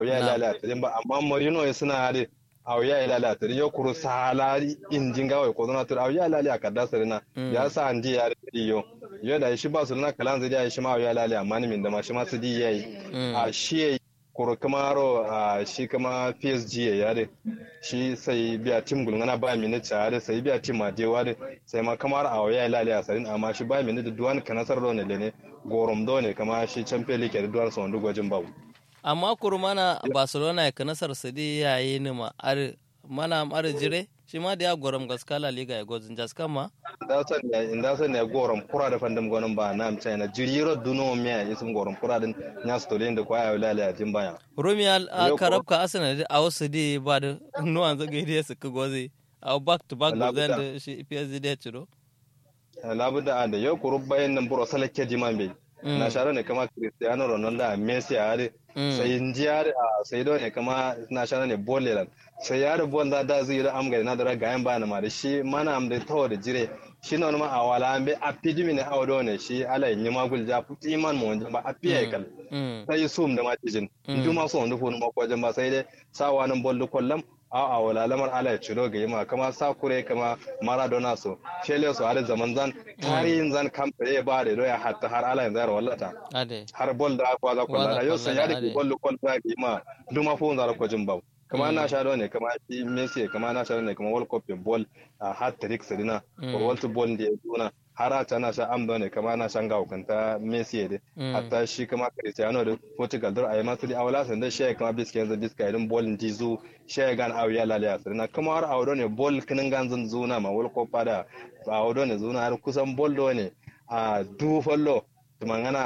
ya lalata din ba amma Marino ya suna da aw ya lalata din yo kuru sala injin gawai ko zona tur aw ya lalata ka da sarina ya sa andi ya ri yo yo da shi ba su na kalan zai ya shi ma ya lalata amma ni min da ma shi ma su di yayi a shi kuro kamaro a shi kama PSG ya yare shi sai biya tim gulngana ba mini tsare sai biya tim madewa da sai ma kamar a waya lale a sarin amma shi ba mini da duwan kanasar da ne ne gorom do ne kama shi champion league da duwan son gwajin babu amma kuro mana Barcelona ya kanasar su di yayi ni ma ar mana ar jire shi ma da ya gorom gaskala liga ya gozin jaskan ma da san ya inda san ya gorom kura da fandam gonon ba na amsa na jiriro duno me ya isum gorom kura din nya stolin da kwaya lale a jin baya Romial a karabka Arsenal a wasu di ba da nuwan zaga da su ka gozi a back to back da zan da shi PSG da ciro labu da da yau kuru bayan nan buro salake jiman bai na share ne kama Cristiano Ronaldo a Messi a are sai injiya sai do ne kama na share ne Boleland sai ya rubu wanda da zai da amga na da gayan ba na ma da shi mana am da tawo da jire shi na wani ma a wala an bai a pidi mini a wado ne shi ala yin ma gul ja puti man mu wanda ba a piya kal sai sum da ma tijin ndu ma so ndu funu ma ko ba sai dai sawa nan bollu kollam a a wala lamar ala ya ciro ga yima kama sakure kama maradona so shele so har zaman zan tarihin zan kamfare ba da doya hatta har ala yanzu wallata har bol da kwa za kwalla yau sai ya da bollu kolda ga yima duma fu zara ko jin babu kama na sha ne kama shi Messi kama na sha ne kama World Cup ball a hat trick sadina ko World Ball da ya tuna har ta na sha amdo ne kama na shan ga hukanta Messi da hatta shi kama Cristiano da Portugal da ayi masu da awla san da shi kama biska yanzu biska idan ball din zu shi gan awiya lalaya sadina kama har awdo ne ball kinin ganzun zuna ma World Cup da awdo ne zuna har kusan ball do ne a du fallo tumangana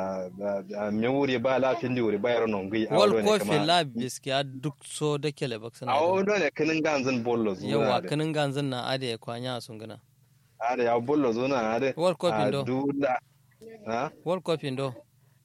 a me wuri ba lafin di wuri ba yaro non gui wal ko fi la biskiya duk so da kele baksana a wado ne kinin ganzin bollo zuwa yawa kinin ganzin na ade ya kwanya sun gana ade ya bollo zuwa na ade wal ko fi do dula ha wal ko fi do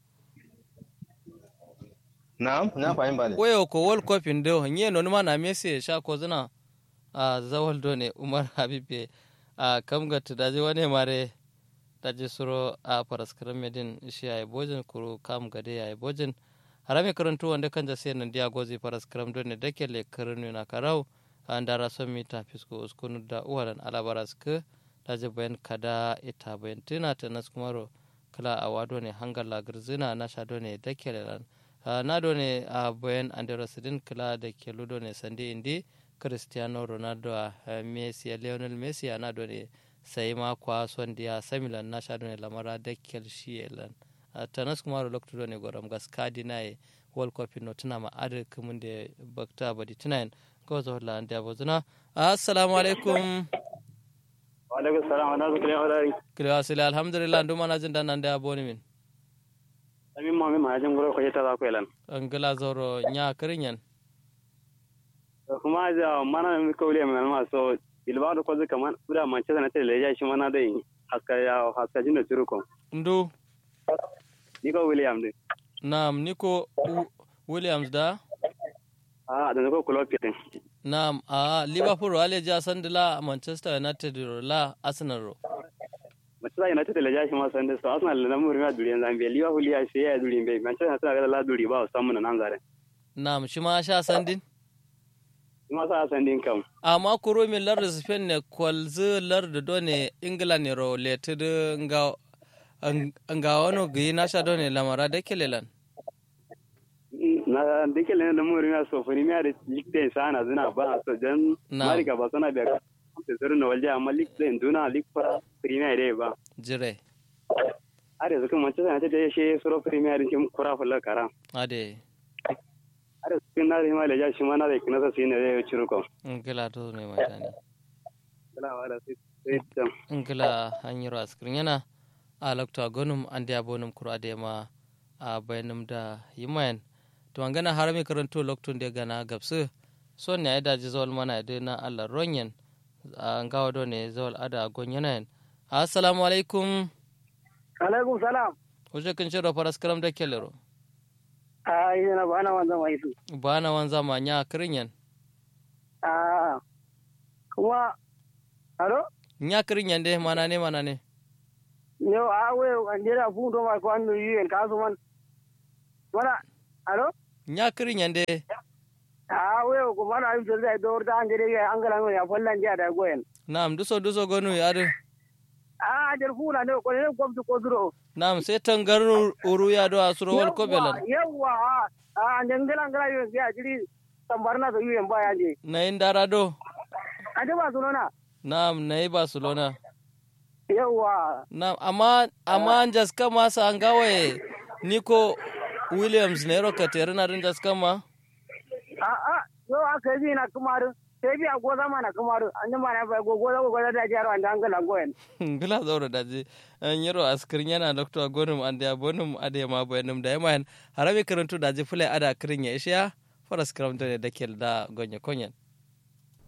na'am na fahim ba ne wayo ko wal ko fi do nye no ma na mesi sha ko zina a zawal do ne umar habibe a kamga tudaje wane mare daji suro a paraskaram medin shi ay bojin kuru kam gade ay bojin harame karantu wanda kan jase nan dia gozi paraskaram don ne dake le karnu na karau andara son mita fisko uskunu da uwaran alabaras ke daji bayan kada ita bayan tina ta nas kumaro kala a wado ne hangar lagarzina na sha ne dake lan na do ne a bayan andara sidin kala da ke ludo ne sande indi cristiano ronaldo a messi lionel messi na do ne sai ma kwa son dia samilan na sha ne lamara da kelshi elan tanas kuma ro lokto ne goram gas kadi na world cup no tuna ma ade kumun de bakta badi tunain ko zo la anda bozuna assalamu alaikum wa alaikum salam wa rahmatullahi wa barakatuh kila asili alhamdulillah ndu mana jin dan anda boni min amin ma min ma jin goro ko yeta za ko elan angala zoro nya kirinyan kuma ja mana mi ko le min ma so ilbado ko zaka man ura man ce na tele ya shi mana dai haska ya haska jin da turu ko ndu niko william de naam niko williams da a da ko club pitin naam a liverpool wale ja sandila manchester united la arsenal ro Manchester United le ja shi ma sande so Arsenal na muri ma duri zambe Liverpool ya shi ya duri be Manchester United ga la duri ba samu na nan zare naam shi ma sha sandin ma sa sandin kam amma kuro min lar spain ne kwalzu lar da done england ne ro leted nga nga wano gi na sha done lamara da kelelan na dike le da muri ma so funi ma da likte sana zina ba so dan mari ga ba sana biya te zuru na walja amma likte duna lik fara premier re ba jire are zuka Manchester United da shi suro premier din kura fulla kara ade are sun na rima da shi mana da kina sai ne zai ciro ko ngila to ne mata ne ngila wala sai sai ngila hanyar askirin yana a lokta gonum an da bonum kura da ma a bayanum da yimayan to an gana harami karanto loktun da gana gabsu son ne ya daji zawal mana da na Allah ronyen an gawa do ne zawal ada gonyana assalamu alaikum alaikum salam Oje kin shiro faras karam da kelero a ina bana wanzan wa isu bana wanza ma nya kirinyan a kuma alo nya kirinyan de mana ne mana ne yo a we anjera fu do ma ko andu yen ka so man wala alo nya kirin yande a we ko mana ayu jol dai dor da angere ya angala no ya fallan dia da goyen nam duso duso gonu yadu a jar fula ne ko ne ko ko duro nam sai tangar uru ya do asuro wal ko belan yawa a ngala ngala yo ya jiri tambarna da yuyen baya je na indara do a da ba sunona nam na yi barcelona yawa nam amma amma jaska masa an gawaye nico williams ne roka tere na rin jaska ma a a yo aka yi na kumaru sai bi a goza mana kumaru an yi mana bai goza goza da jaro an da angala goyen gila zaura da je an yaro askirin yana doktor gonum an da bonum ade ma bayanum da yamayan harabi karantu da je fulai ada kirin ya ishiya faras karamta ne da kel da gonya konyan